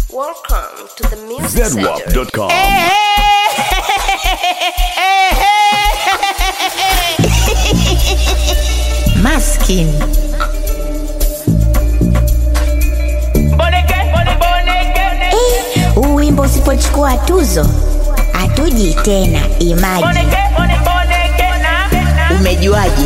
Welcome to the music surgery. ZWAP.com. Maskin. Eh, huu wimbo usipochukua tuzo hatuji tena. Imaji, umejuaje?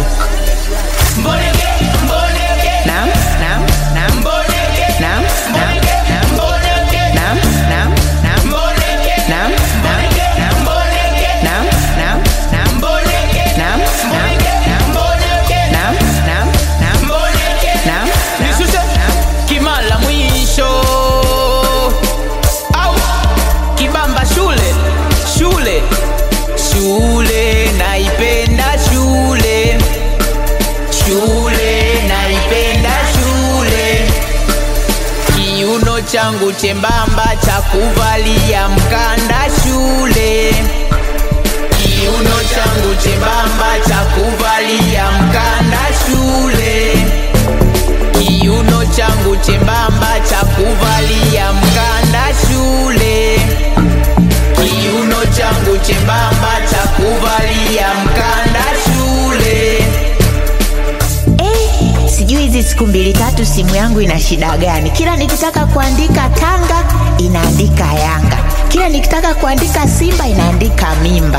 Naam, naam, naam. Naam, naam, naam. Naam, naam, naam. Naam, naam, naam. Naam, naam, naam. Naam, naam, naam. Naam, naam, naam. Naam, naam, Nishushe naam. kimala mwisho au kibamba shule shule shule naipenda shule shule naipenda shule kiuno changu chembamba cha kuvalia mkanda shule kiuno changu chembamba cha kuvalia mkanda shule kiuno changu chembamba cha kuvalia mkanda shule kiuno changu chembamba cha kuvalia mkanda shule Eh, sijui hizi siku mbili tatu simu yangu ina shida gani? Kila nikitaka kuandika Tanga inaandika Yanga, kila nikitaka kuandika Simba inaandika mimba.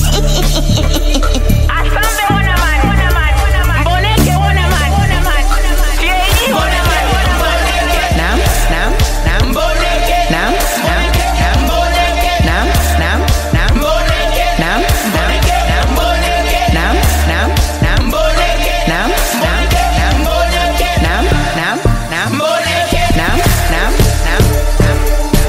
Naam, naam, naam. Naam, naam, naam. Naam, naam, naam. Naam, naam, naam. Naam, naam, naam. Naam, naam, naam. Naam, naam, naam. Naam, naam, naam.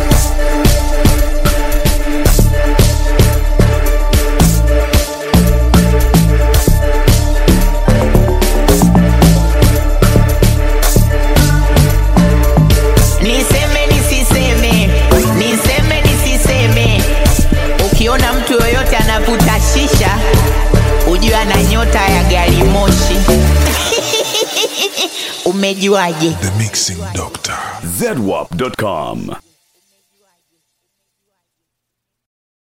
Niseme nisiseme, niseme nisiseme. Ukiona mtu yoyote anavuta shisha, ujue ana nyota ya gari moshi. Umejuaje? ZWAP.com.